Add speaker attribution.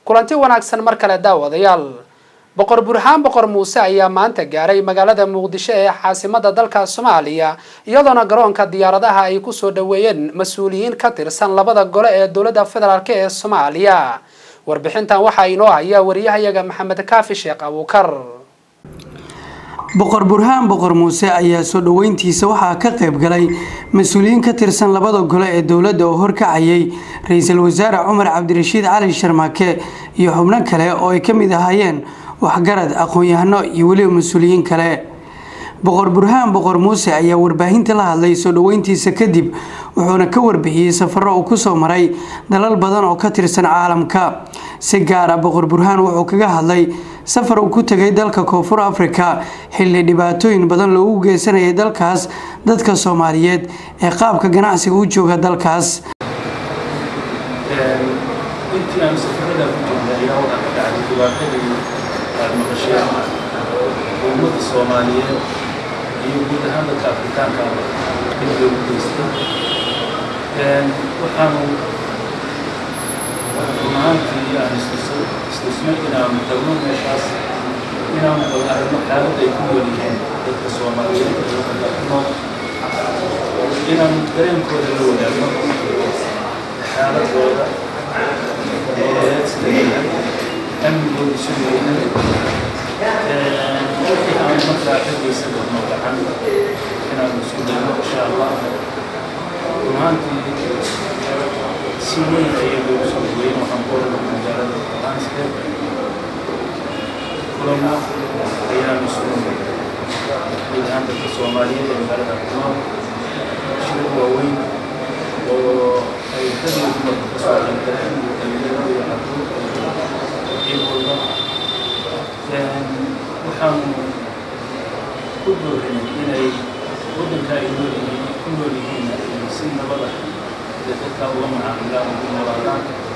Speaker 1: kulanti wanaagsan mar kale daawadayaal boqor burhaan boqor muuse ayaa maanta gaaray magaalada muqdisho ee caasimada dalka soomaaliya iyadoona garoonka diyaaradaha ay kusoo dhaweeyeen mas-uuliyiin ka tirsan labada gole ee dowladda federaalk ee soomaaliya warbixintan waxaa inoo haya wariyahayaga maxamed kaafi sheekh abuukar
Speaker 2: boqor burhaan boqor muuse ayaa soo dhoweyntiisa waxaa ka qayb galay mas-uuliyiin ka tirsan labada gole ee dowladda oo horkacayay ra-iisul wasaare cumar cabdirashiid cali sharmaake iyo xubno kale oo ay ka mid ahaayeen waxgarad aqoon-yahano iyo weliba mas-uuliyiin kale boqor burhaan boqor muuse ayaa warbaahinta la hadlay soo dhoweyntiisa kadib wuxuuna ka warbixiyey safaro uu kusoo maray dalal badan oo ka tirsan caalamka si gaar ah boqor burhaan wuxuu kaga hadlay safar uu ku tegay dalka koonfur afrika xilli dhibaatooyin badan loogu geysanayay dalkaas dadka soomaaliyeed ee qaabka ganacsiga u jooga dalkaas
Speaker 3: intii aanu safarada ku jirnay ayaa waxaa ka dhacday dhibaatadii aad maqasheen ummadda soomaaliyeed iyo guud ahaan dadka afrikaanka in loogu geystay waxaanu run ahaantii aan istusnay inaanu tagno meeshaas inaanu bal aragno xaaladda ay ku nool yihiin dadka soomaaliyeed ee waddanka ku nool inaanu dareenkooda la wadaagno xaaladooda nololeed sida yahay amnigooda siduu yahay wixii aan markaa ka geysan karno gacan inaanu isku dayno insha allah run ahaantii si weyn ayay loogu soo dhaweeyeen waxaan ku oranay magaalada johannesburg kulamo ayaanu isugu nimid guud ahaan dadka soomaaliyeed ee magaalada ku nool shir waaweyn oo ay ragii dumarka ka soo qaybgaleen iyo dhalinyarada iyo carruurta iyo walba waxaanu ku doorinay inay waddanka ay nool yihiin ku nool yihiin si nabada dadka uga macaamilaan ugu noolaadaan